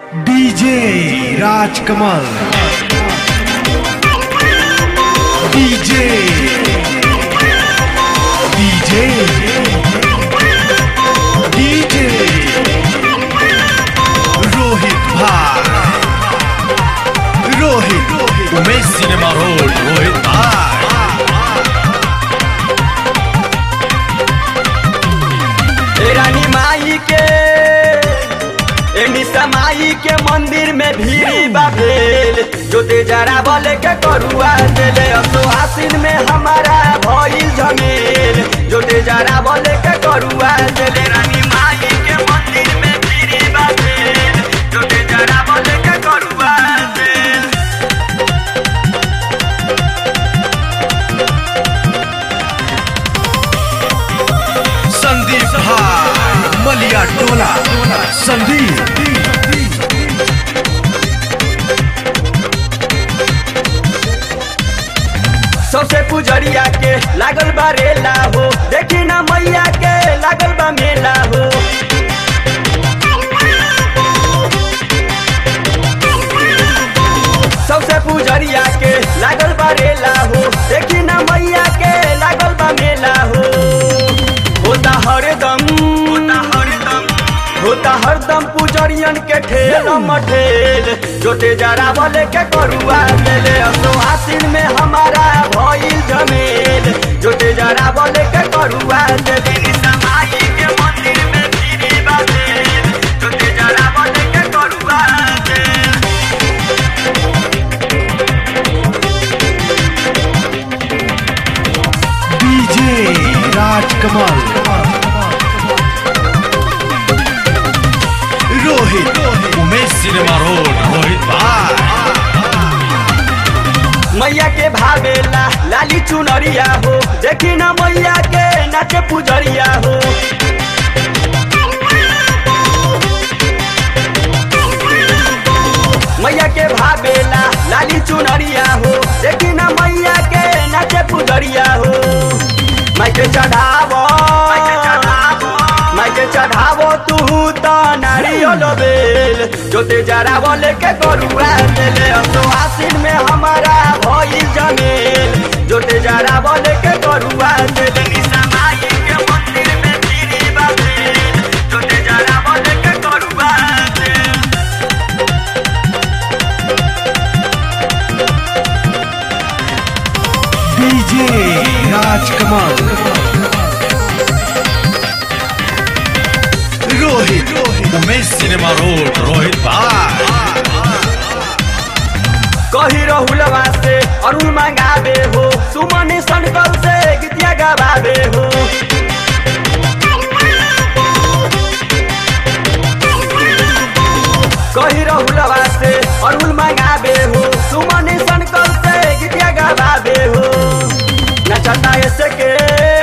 DJ Rajkamal DJ DJ DJ Rohit भाई Rohit Umesh cinema road Rohit भाई ए रानी माई के ए निशा माई के मंदिर में भीड़ी बा भेल जोते जरा बोले के करुआ देले असो आसिन में हमारा भइल झमेल जोते जरा बोले के करुआ देले रानी माई के मंदिर में भीड़ी बा भेल जोते जरा बोले के करुआ देल संदीप भाई मलिया टोला संदीप सबसे पुजरिया के लागल बा रेला हो देखी ना मैया के लागल बा मेला हो सबसे पुजरिया के लागल बा रेला हो देखी ना मैया के लागल बा मेला हो होता हरदम होता हरदम होता हरदम पुजरियन के ठेल मठेल जोते जरा बोले के करुआ देले असो आसिन में हमारा भइल जमेल जोते जरा बोले के करुआ देले निशा माई के मंदिर में भीड़ी बातेल जोते जरा बोले के करुआ देल DJ Rajkamal Rohit Umesh cinema road Rohit भाई मैया के भावेला लाली चुनरिया हो देखी ना मैया के नाचे पुजरिया हो मैया के भावेला लाली चुनरिया हो देखी ना मैया के नाचे पुजरिया हो माई के चढ़ावो माई के चढ़ावो तू तो नारियल बेल जोते जरा बोले के करुआ देले अब तो आसिन में हमारा भइल जमेल जोते जरा बोले के करुआ देले निशा माई के मंदिर में भीड़ी बातेल जोते जरा बोले के करुआ देल DJ Rajkamal Rohit Umesh cinema road Rohit भाई कही रहुलवा से अरुण मंगावे हो सुमन संकल से गीतिया गवावे हो कही रहुलवा से अरुण मंगावे हो सुमन संकल से गीतिया गवावे हो नचता ऐसे के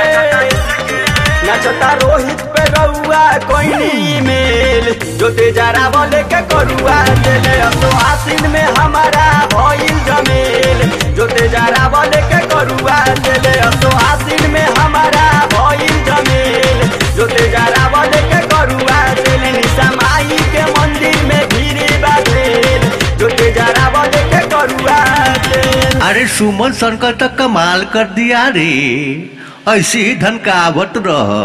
नचता रोहित पे रउआ कोई मेल जोते जरा बोले के करुआ देले अब तो आसिन में हमारा भइल जमेल जोते जरा बोले के करुआ देले अब तो आसिन में हमारा भइल जमेल जोते जरा बोले के करुआ देले निशा माई के मंदिर में भीड़ बातेल जोते जरा बोले के करुआ देल अरे सुमन शंकर तक कमाल कर दिया रे ऐसे ही धन का आवत रह